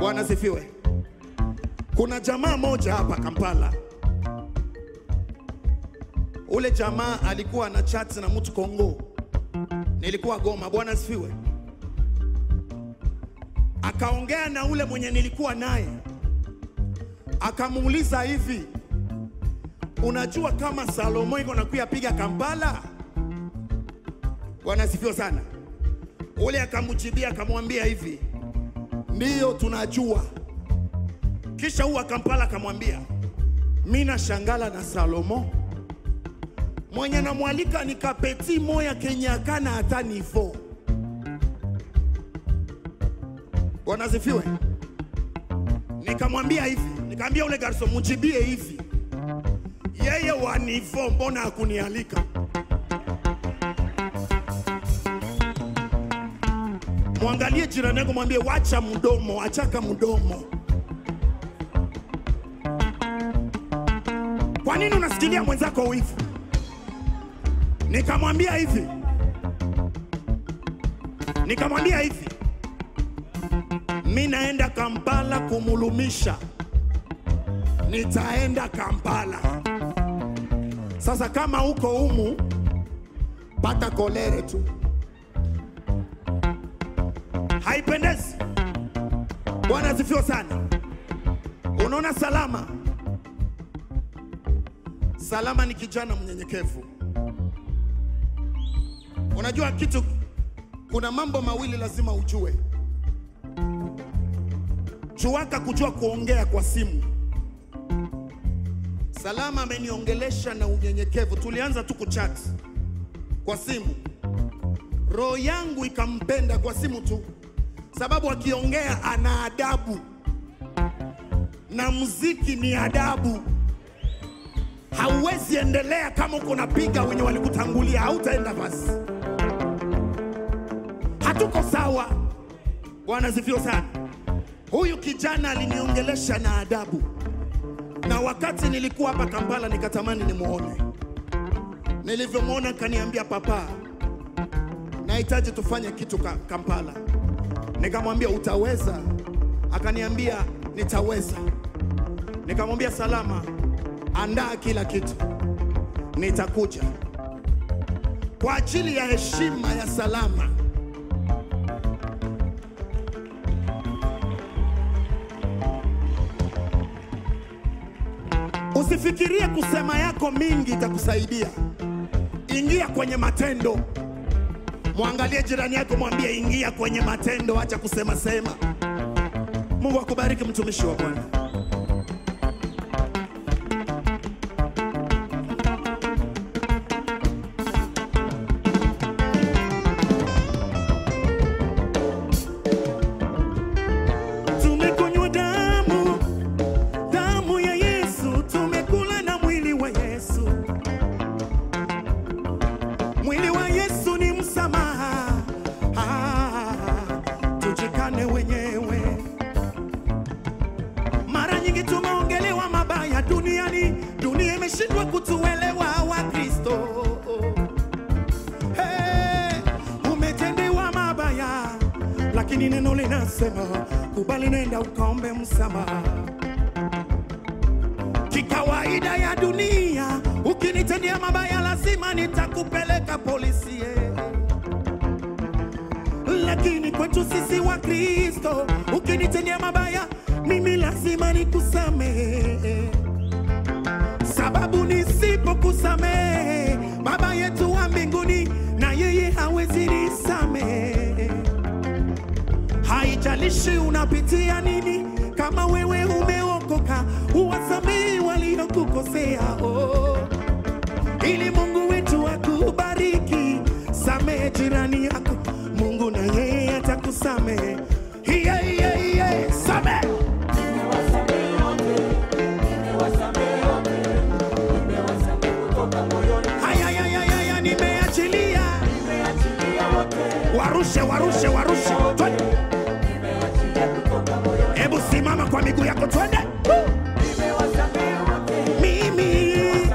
Bwana sifiwe. Kuna jamaa moja hapa Kampala, ule jamaa alikuwa na chat na mtu Kongo, nilikuwa Goma. Bwana sifiwe. Akaongea na ule mwenye nilikuwa naye, akamuuliza hivi, unajua kama Salomo iko nakuya piga Kampala? Bwana sifiwe sana. Ule akamjibia akamwambia hivi, ndiyo tunajua. Kisha huwa Kampala akamwambia, mi nashangala na Salomo mwenye namwalika ni kapeti moya kenye akana hata nivo. Bwana asifiwe. Nikamwambia hivi, nikamwambia ule garso mujibie hivi, yeye wa nivo, mbona hakunialika? Mwangalie jirani yako, mwambie wacha mdomo, achaka mdomo. Kwa nini unasikilia mwenzako wivu? Nikamwambia hivi, nikamwambia hivi, mi naenda Kampala kumulumisha, nitaenda Kampala. Sasa kama uko humu, pata kolere tu, haipendezi. Bwana asifiwe sana. Unaona, Salama, Salama ni kijana mnyenyekevu. Unajua kitu, kuna mambo mawili lazima ujue. Juaka kujua kuongea kwa simu. Salama ameniongelesha na unyenyekevu, tulianza tu kuchat kwa simu, roho yangu ikampenda kwa simu tu, sababu akiongea ana adabu na muziki ni adabu. Hauwezi endelea kama uko napiga wenye walikutangulia, hautaenda basi hatuko sawa. Bwana asifiwe sana. Huyu kijana aliniongelesha na adabu, na wakati nilikuwa hapa Kampala nikatamani nimwone. Nilivyomwona kaniambia, papa, nahitaji tufanye kitu ka Kampala. Nikamwambia utaweza? Akaniambia nitaweza. Nikamwambia Salama, andaa kila kitu, nitakuja kwa ajili ya heshima ya Salama. Usifikirie kusema yako mingi itakusaidia. Ingia kwenye matendo. Mwangalie jirani yako, mwambie ingia kwenye matendo, acha kusema sema. Mungu akubariki mtumishi wa Bwana. Tumekunywa damu damu ya Yesu, tumekula na mwili wa Yesu. Mwili wa Yesu ni msamaha, ah, tujikane wenyewe. Mara nyingi tumeongelewa mabaya duniani, dunia imeshindwa kutuelewa Wakristo. Hey, umetendewa mabaya, lakini neno linasema kubali, nenda ukaombe msamaha kikawaida ya dunia, ukinitendea mabaya lazima nitakupeleka polisi eh. Lakini kwetu sisi wa Kristo, ukinitendea mabaya mimi lazima nikusamehe, sababu nisipokusamehe Baba yetu wa mbinguni na yeye hawezi nisamehe. Haijalishi unapitia nini, kama wewe umeokoka, uwasamehe waliokukosea oh. Ili Mungu wetu akubariki. Samehe jirani yako, Mungu na yeye atakusamehe. Yeah, yeah, yeah. Samehe. Haya, haya, haya, haya, nimeachilia. Warushe, warushe, warushe. Twende. Hebu simama kwa miguu yako, twende. Mimi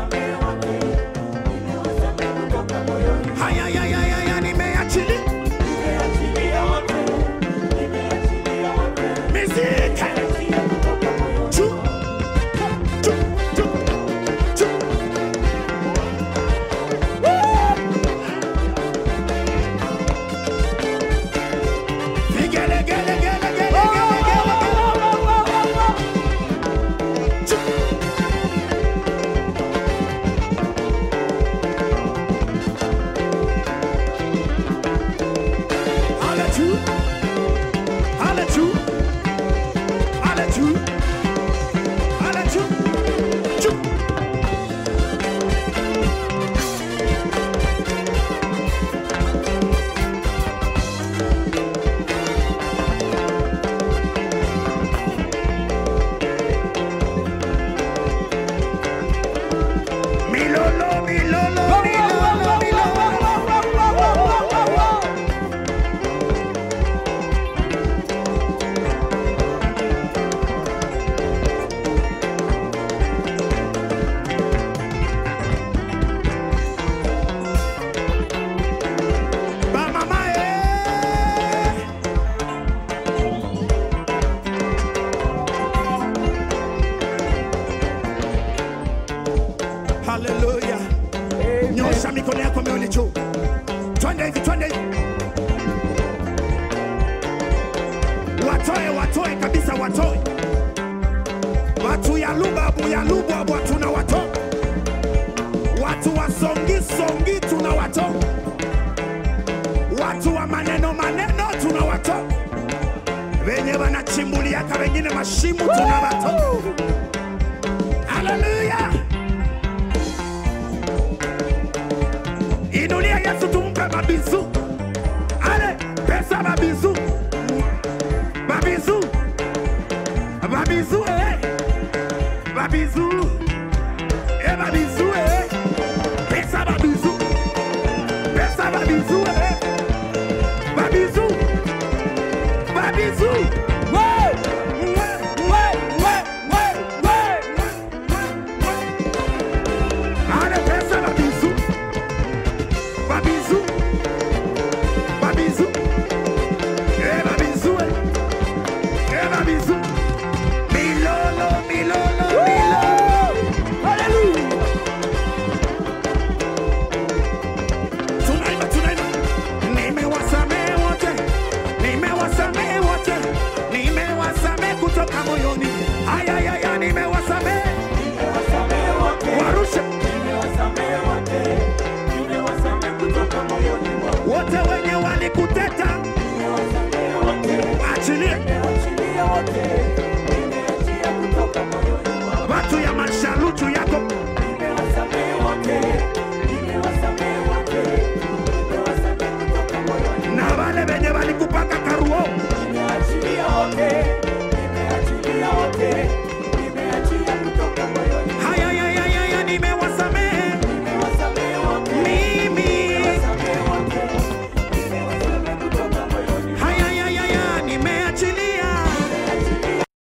haya, haya, haya, haya, nimeachilia. Miziki. watoe watoe kabisa watoe watu ya lubabu ya lubwabwa tuna watoa watu wa songi songi tuna watoa watu wa maneno maneno tuna watoa wenye wanachimbuliaka wengine mashimu tuna watoa haleluya inulia yesu tumpe mabizu ale pesa mabizu mabizu mabizu eh. mabizu eh, mabizu eh. pesa mabizu pesa mabizu eh. mabizu mabizu Mwe, mwe, mwe, mwe, mwe, mwe, mwe. Ale pesa mabizu mabizu mabizu eh, mabizu eh. Eh, mabizu milolo milolo milolo haleluya tunaimba tunaimba nimewasamehe wote nimewasamehe wote nimewasamehe kutoka moyoni ayayaya nimewasamehe Nimewasamehe wote, warusha nimewasamehe wote, nimewasamehe kutoka moyoni mwangu. wote wenye walikuteta Nimewasamehe wote, achilie nimewachilia wote,